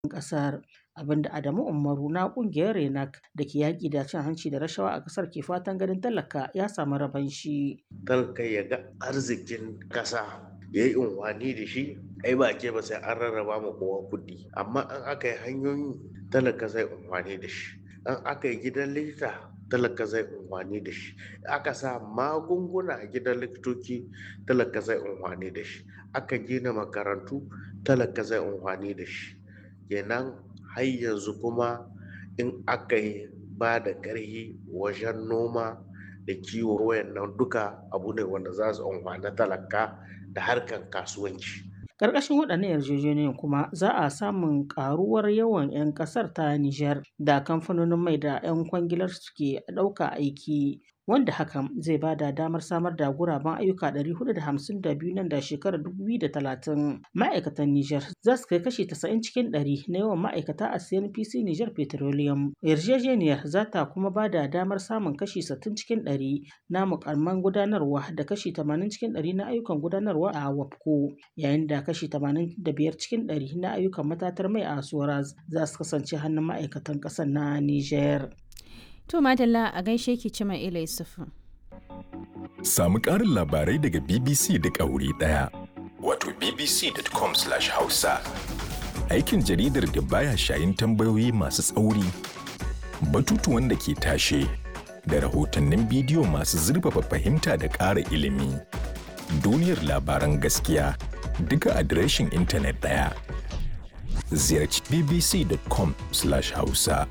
ƙasar. abinda Adamu Umaru na kungiyar Renak da ke yaƙi da cin hanci da rashawa a ƙasar ke fatan ganin talaka ya samu rabon shi. Talaka ya ga arzikin ƙasa ya yi unwani da shi ai ba ke ba sai an rarraba ma kowa kuɗi amma an aka yi hanyoyi talaka zai unwani da shi an aka yi gidan likita talaka zai unwani da shi aka sa magunguna a gidan likitoci talaka zai unwani da shi aka gina makarantu talaka zai unwani da shi kenan har yanzu kuma in aka yi ba da ƙarfi wajen noma da kiwo wayannan duka abu ne wanda za su amfani talaka da harkar kasuwanci. Ƙarƙashin waɗannan yarjejeniyoyin kuma za a samun ƙaruwar yawan 'yan ƙasar ta Nijar da kamfanonin mai da 'yan kwangilar suke ɗauka aiki wanda hakan zai ba da damar samar da guraben ayyuka 452 nan da shekarar 2030 ma'aikatan Nijar za su kai kashi 90 cikin 100 na yawan ma'aikata a CNPC Nijar Petroleum. Yarjejeniyar za ta kuma ba da damar samun kashi 60 cikin 100 na mukamman gudanarwa da kashi 80 cikin 100 na ayyukan gudanarwa a WAPCO yayin da kashi 85 cikin 100 na ayyukan matatar mai a Soraz za su kasance hannun ma'aikatan ƙasar na Nijar. To Madalla a gaishe ki Cima Ila Yusufu. Samu ƙarin labarai daga BBC duk a wuri ɗaya. Wato bbc.com/hausa. Aikin jaridar da baya shayin tambayoyi masu tsauri, batutuwan da ke tashe, da rahotannin bidiyo masu zurfafa fahimta da ƙara ilimi. Duniyar labaran gaskiya duka adireshin intanet ɗaya. Ziyarci bbc.com/hausa.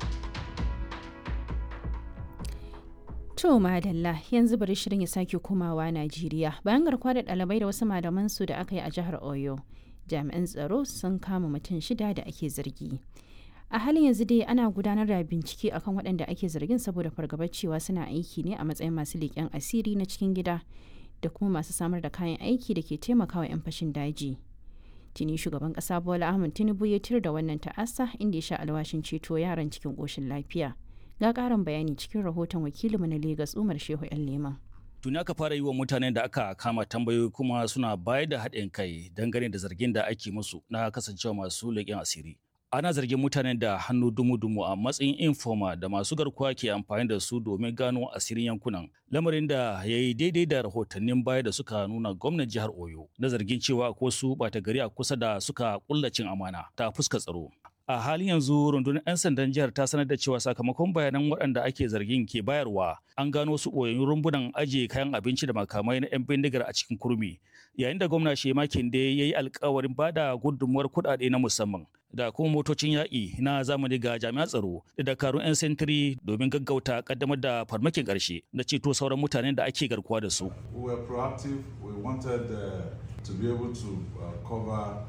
To madalla yanzu bari shirin ya sake komawa Najeriya bayan garkuwa da ɗalibai da wasu malaman su da aka yi a jihar Oyo. Jami'an tsaro sun kama mutum shida da ake zargi. A halin yanzu dai ana gudanar da bincike akan waɗanda ake zargin saboda fargabar cewa suna aiki ne a matsayin masu leƙen asiri na cikin gida da kuma masu samar da kayan aiki da ke taimakawa 'yan fashin daji. Tuni shugaban ƙasa Bola Ahmed Tinubu ya tir da wannan ta'asa inda ya sha alwashin ceto yaran cikin ƙoshin lafiya. ga karin bayani cikin rahoton wakilinmu na Legas Umar Shehu ‘yan Leman. Tuni aka fara yi wa mutanen da aka kama tambayoyi kuma suna bayar da haɗin kai dangane da zargin da ake musu na kasancewa masu leƙen asiri. Ana zargin mutanen da hannu dumu-dumu a matsayin informa da masu garkuwa ke amfani da su domin gano asirin yankunan. Lamarin da ya yi daidai da rahotannin baya da suka nuna gwamnan jihar Oyo na zargin cewa ko su ɓata gari a kusa da suka ƙullacin amana ta fuska tsaro. a halin yanzu rundunar 'yan sandan jihar ta sanar da cewa sakamakon bayanan waɗanda ake zargin ke bayarwa an gano su ɓoyayyun rumbunan ajiye kayan abinci da makamai na 'yan bindigar a cikin kurmi yayin da gwamna shema kinde ya yi alkawarin ba da gudunmuwar kuɗaɗe na musamman da kuma motocin yaƙi na zamani ga jami'an tsaro da dakarun 'yan sentiri domin gaggauta kaddamar da farmakin ƙarshe na ceto sauran mutanen da ake garkuwa da su. We were proactive. We wanted uh, to be able to uh, cover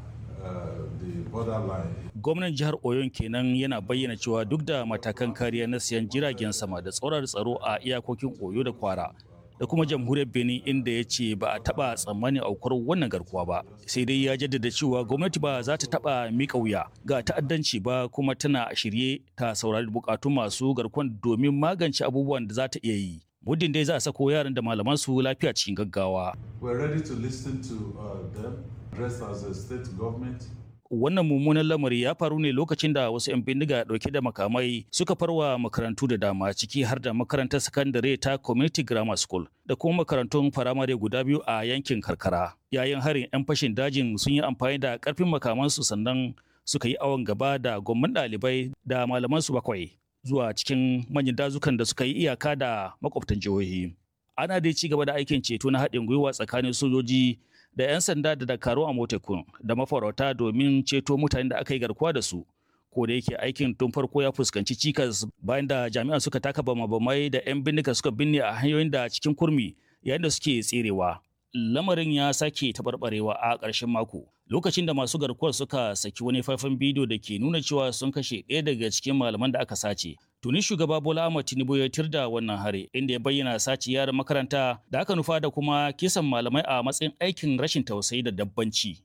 Gwamnan jihar Oyon kenan yana bayyana cewa duk da matakan kariya na siyan jiragen sama da tsoron tsaro a iyakokin Oyo da Kwara da kuma jamhuriyar Benin inda ya ce ba a taba tsammanin aukuwar wannan garkuwa ba. Sai dai ya jaddada cewa gwamnati ba za ta taba mika wuya ga ta'addanci ba kuma tana shirye ta saurari bukatun masu garkuwan domin magance abubuwan da za ta iya yi. muddin dai za a sako yaran da malaman su lafiya cikin gaggawa. We're ready to listen to uh, them, dressed as a state government. Wannan mummunan lamari ya faru ne lokacin da wasu 'yan bindiga dauke da makamai suka farwa makarantu da dama ciki har da makarantar sakandare ta Community Grammar School da kuma makarantun firamare guda biyu a yankin karkara. Yayin harin 'yan fashin dajin sun yi amfani da karfin makamansu sannan suka yi awon gaba da gwamman ɗalibai da malamansu bakwai. zuwa cikin manyan dazukan da suka yi iyaka da makwabtan jihohi. Ana dai ci gaba da aikin ceto na haɗin gwiwa tsakanin sojoji da 'yan sanda da dakaru a motekun da mafarauta domin ceto mutanen da aka yi garkuwa da su. Ko da yake aikin tun farko ya fuskanci cikas bayan da jami'an suka taka bama-bamai da 'yan bindiga suka binne a hanyoyin da cikin kurmi yayin da suke tserewa. Lamarin ya sake taɓarɓarewa a ƙarshen mako. lokacin da masu garkuwar suka saki wani faifan bidiyo da ke nuna cewa sun kashe ɗaya daga cikin malaman da aka sace. Tuni shugaba Bola Ahmed Tinubu ya tirda wannan hare inda ya bayyana sace yaran makaranta da aka nufa da kuma kisan malamai a matsayin aikin rashin tausayi da dabbanci.